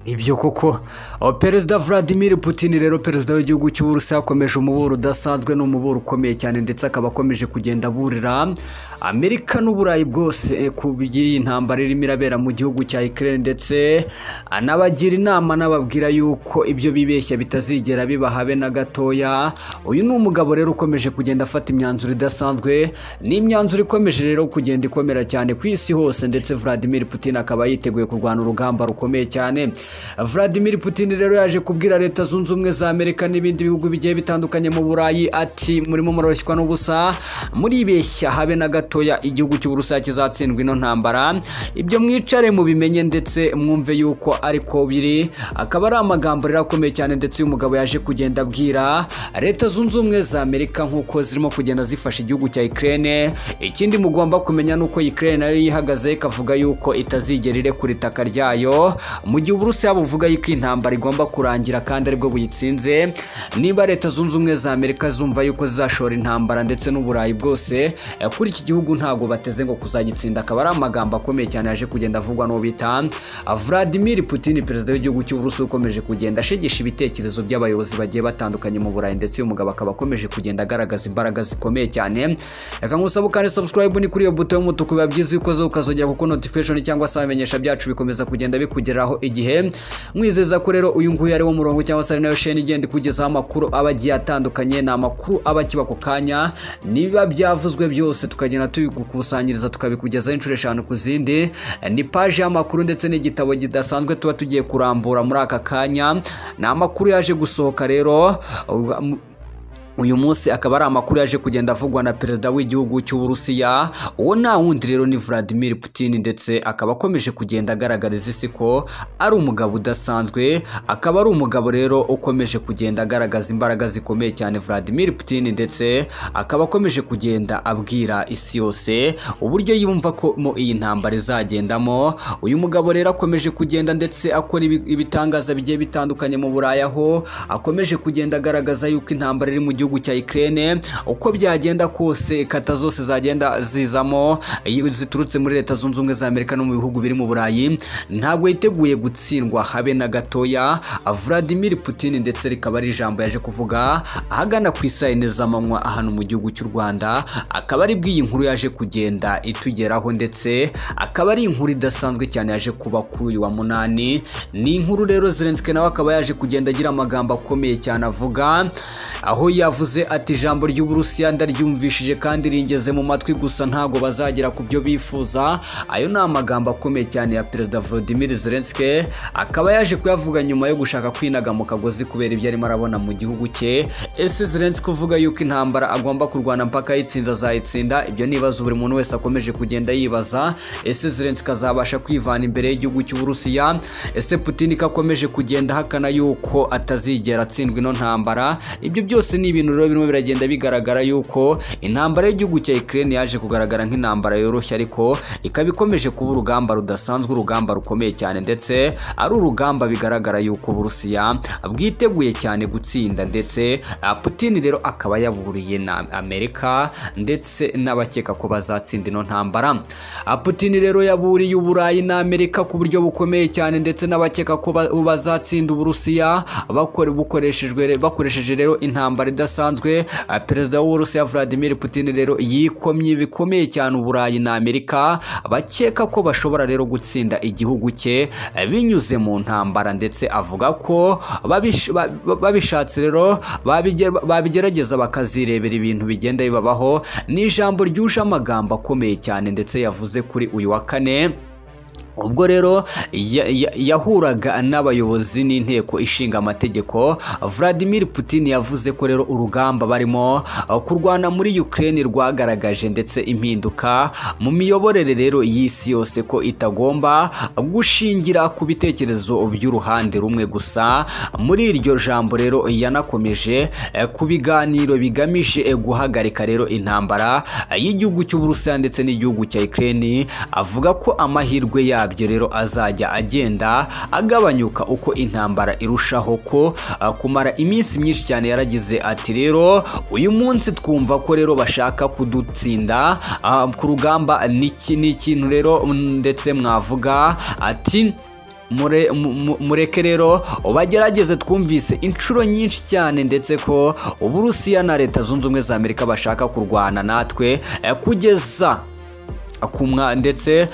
ibyo koko perezida vladimir putin rero perezida w'igihugu cy'uburusiya yakomeje umuburo udasanzwe ni umuburo ukomeye cyane ndetse akaba akomeje kugenda aburira amerika n'uburayi bwose ku by'iyi ntambara irimo irabera mu gihugu cya ikirere ndetse anabagira inama anababwira yuko ibyo bibeshya bitazigera biba habe na gatoya uyu ni umugabo rero ukomeje kugenda afata imyanzuro idasanzwe ni imyanzuro ikomeje rero kugenda ikomera cyane ku isi hose ndetse vladimir putin akaba yiteguye kurwana urugamba rukomeye cyane vladimir putin rero yaje kubwira leta zunze ubumwe za amerika n'ibindi bihugu bigiye bitandukanye mu burayi ati murimo murashywa n'ubusa muribeshya habe na gatoya igihugu cy'uburusiya kizatsindwa ino ntambara ibyo mwicare mubimenye ndetse mwumve yuko ariko biri akaba ari amagambo rero akomeye cyane ndetse uyu mugabo yaje kugenda abwira leta zunze ubumwe za amerika nk'uko zirimo kugenda zifasha igihugu cya ikirere ikindi mugomba kumenya ni uko ikirere nayo yihagaze ikavuga yuko itazigera irekura itaka ryayo mu gihe uburusiya buvuga yuko intambara igomba kurangira kandi aribwo buyitsinze niba leta zunze ubumwe za amerika zumva yuko zizashora intambara ndetse n'uburayi bwose kuri iki gihugu ntabwo bateze ngo kuzagitsinda akaba ari amagambo akomeye cyane yaje kugenda avugwa n'uwo bita vladimir putin perezida w'igihugu cy'uburusiya ukomeje kugenda ashegesha ibitekerezo by'abayobozi bagiye batandukanye mu burayi ndetse uyu mugabo akaba akomeje kugenda agaragaza imbaraga zikomeye cyane reka nkusaba ukande subscribe ni kuri iyo buto y'umutuku biba byiza iyo ukozeho ukazogera kuko notification cyangwa se ibimenyesha byacu bikomeza kugenda bikugeraho igihe mwizeza ko rero uyu nguyu ari wo murongo cyangwa se ari nayo sheni igenda ikugezaho amakuru aba agiye atandukanye ni amakuru aba akiba ako kanya niba byavuzwe byose tukagenda tubigukusanyiriza tukabikugezaho inshuro eshanu ku zindi ni paji y'amakuru ndetse n'igitabo kidasanzwe tuba tugiye kurambura muri aka kanya ni amakuru yaje gusohoka rero uyu munsi akaba ari amakuru yaje kugenda avugwa na perezida w'igihugu cy'uburusiya uwo nta wundi rero ni vladimir putin ndetse akaba akomeje kugenda agaragariza isi ko ari umugabo udasanzwe akaba ari umugabo rero ukomeje kugenda agaragaza imbaraga zikomeye cyane vladimir putin ndetse akaba akomeje kugenda abwira isi yose uburyo yumva ko mu iyi ntambara izagendamo uyu mugabo rero akomeje kugenda ndetse akora ibitangaza bigiye bitandukanye mu burayi aho akomeje kugenda agaragaza yuko intambara iri mu gihugu gihugu cya Ukraine uko byagenda kose kata zose zagenda zizamo ziturutse muri leta zunze ubumwe za Amerika no mu bihugu biri mu Burayi ntabwo yiteguye gutsindwa habe na gatoya Vladimir Putin ndetse rikaba ari ijambo yaje kuvuga ahagana ku isaha ine z'amanywa ahantu mu gihugu cy'u Rwanda akaba ari bw'iyi nkuru yaje kugenda itugeraho ndetse akaba ari inkuru idasanzwe cyane yaje kuba kuri uyu wa munani ni inkuru rero Zelensky nawe akaba yaje kugenda agira amagambo akomeye cyane avuga aho yavuga yavuze ati ijambo ry'uburusiya ndaryumvishije kandi ringeze mu matwi gusa ntabwo bazagera ku byo bifuza ayo ni amagambo akomeye cyane ya perezida Volodymyr Zelensky akaba yaje kuyavuga nyuma yo gushaka kwinaga mu kagozi kubera ibyo arimo arabona mu gihugu cye ese Zelensky uvuga yuko intambara agomba kurwana mpaka ayitsinze azayitsinda ibyo nibaza buri muntu wese akomeje kugenda yibaza ese Zelensky azabasha kwivana imbere y'igihugu cy'uburusiya ese Putin akomeje kugenda ahakana yuko atazigera atsindwa ino ntambara ibyo byose ni ibintu rero birimo biragenda bigaragara yuko intambara y'igihugu cya Ukraine yaje kugaragara nk'intambara yoroshye ariko ikaba ikomeje kuba urugamba rudasanzwe urugamba rukomeye cyane ndetse ari urugamba bigaragara yuko Burusiya bwiteguye cyane gutsinda ndetse Putin rero akaba yaburiye na Amerika ndetse n'abakeka ko bazatsinda ino ntambara Putin rero yaburiye Uburayi na Amerika ku buryo bukomeye cyane ndetse n'abakeka ko bazatsinda Uburusiya bakore bukoreshejwe bakoresheje rero intambara idasanzwe bidasanzwe perezida w'uburusiya vladimir putin rero yikomye bikomeye cyane uburayi na amerika bakeka ko bashobora rero gutsinda igihugu cye binyuze mu ntambara ndetse avuga ko babishatse rero babigerageza bakazirebera ibintu bigenda bibabaho ni ijambo ryuje amagambo akomeye cyane ndetse yavuze kuri uyu wa kane ubwo rero yahuraga n'abayobozi n'inteko ishinga amategeko vladimir putin yavuze ko rero urugamba barimo kurwana muri ukraine rwagaragaje ndetse impinduka mu miyoborere rero y'isi yose ko itagomba gushingira ku bitekerezo by'uruhande rumwe gusa muri iryo jambo rero yanakomeje ku biganiro bigamije guhagarika rero intambara y'igihugu cy'uburusiya ndetse n'igihugu cya ukraine avuga ko amahirwe yabo yabyo rero azajya agenda agabanyuka uko intambara irushaho ko kumara iminsi myinshi cyane yaragize ati rero uyu munsi twumva ko rero bashaka kudutsinda ku rugamba ni ikintu rero ndetse mwavuga ati mureke rero bagerageze twumvise inshuro nyinshi cyane ndetse ko uburusiya na leta zunze ubumwe za amerika bashaka kurwana natwe kugeza ndetse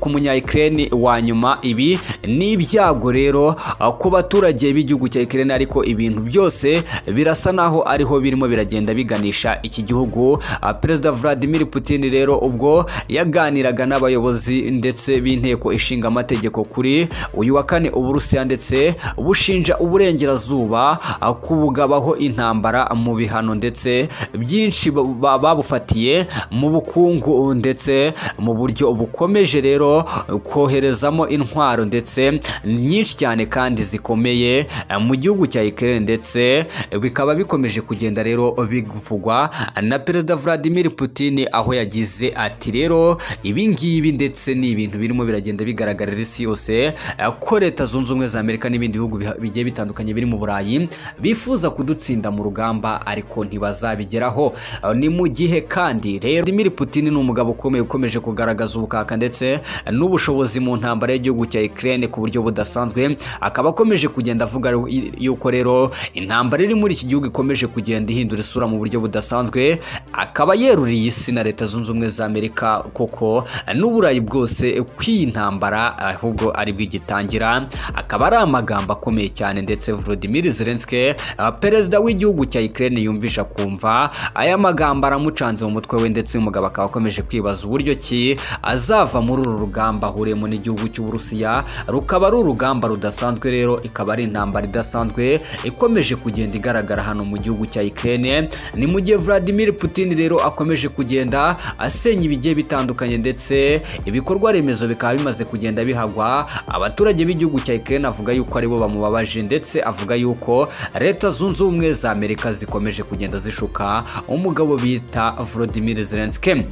ku munyayikirere wa nyuma ibi ni ibyago rero ku baturage b'igihugu cya ikirere ariko ibintu byose birasa naho ariho birimo biragenda biganisha iki gihugu perezida Vladimir Putin rero ubwo yaganiraga n'abayobozi ndetse b'inteko ishinga amategeko kuri uyu wa kane uburusiya ndetse bushinja uburengerazuba kubugabaho intambara mu bihano ndetse byinshi babufatiye mu bukungu ndetse mu buryo bukomeje rero koherezamo intwaro ndetse nyinshi cyane kandi zikomeye mu gihugu cya ikirere ndetse bikaba bikomeje kugenda rero bivugwa na perezida Vladimir Putin aho yagize ati rero ibi ngibi ndetse ni ibintu birimo biragenda bigaragarira isi yose ko leta zunze ubumwe za amerika n'ibindi bihugu bigiye bitandukanye biri mu burayi bifuza kudutsinda mu rugamba ariko ntibazabigeraho ni mu gihe kandi rero Vladimir Putin ni umugabo ukomeye ukomeje kugaragaza ubukaka ndetse n'ubushobozi mu ntambara y'igihugu cya Ukraine ku buryo budasanzwe akaba akomeje kugenda avuga yuko rero intambara iri muri iki gihugu ikomeje kugenda ihindura isura mu buryo budasanzwe akaba yeruriye isi na leta zunze ubumwe za Amerika koko n'uburayi bwose kw'iyi ntambara ahubwo ari bwigitangira akaba ari amagambo akomeye cyane ndetse Volodymyr Zelensky perezida w'igihugu cya Ukraine yumvisha kumva aya magambo aramucanze mu mutwe we ndetse umugabo akaba akomeje kwibaza uburyo ki azava muri uru rugamba ahuriyemo n'igihugu cy'uburusiya rukaba ari urugamba rudasanzwe rero ikaba ari intambara idasanzwe ikomeje kugenda igaragara hano mu gihugu cya Ukraine ni mu gihe Vladimir Putin rero akomeje kugenda asenya ibigiye bitandukanye ndetse ibikorwa remezo bikaba bimaze kugenda bihagwa abaturage b'igihugu cya Ukraine avuga yuko aribo bamubabaje ndetse avuga yuko leta zunze ubumwe za Amerika zikomeje kugenda zishuka umugabo bita Volodymyr Zelensky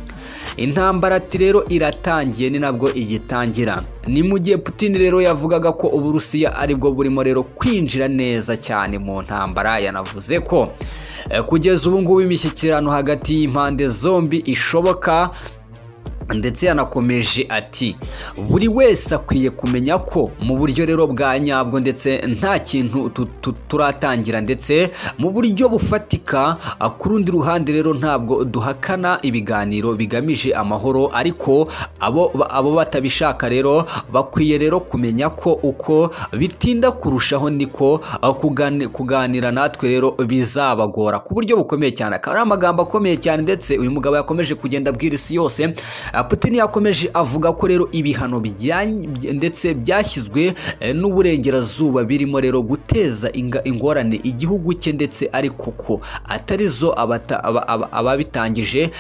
intambara ati rero iratangiye ni nabwo igitangira ni mu gihe Putin rero yavugaga ko uburusiya aribwo burimo rero kwinjira neza cyane mu ntambara yanavuze ko kugeza ubu ngubu imishyikirano hagati y'impande zombi ishoboka ndetse yanakomeje ati buri wese akwiye kumenya ko mu buryo rero bwa nyabwo ndetse nta kintu turatangira ndetse mu buryo bufatika ku rundi ruhande rero ntabwo duhakana ibiganiro bigamije amahoro ariko abo batabishaka rero bakwiye rero kumenya ko uko bitinda kurushaho niko kuganira natwe rero bizabagora ku buryo bukomeye cyane akaba ari amagambo akomeye cyane ndetse uyu mugabo yakomeje kugenda abwira isi yose Putin yakomeje avuga ko rero ibihano ndetse byashyizwe n'uburengerazuba birimo rero guteza ingorane igihugu cye ndetse ariko ko atari zo ababitangije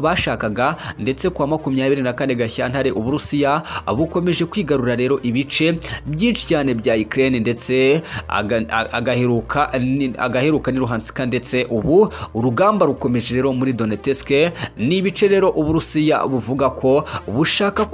bashakaga ndetse kuwa makumyabiri na kane gashyantare uburusiya bukomeje kwigarura rero ibice byinshi cyane bya Ukraine ndetse agaheruka ni Luhansk ndetse ubu urugamba rukomeje rero muri Donetsk ni ibice rero uburusiya buvuga ko bushaka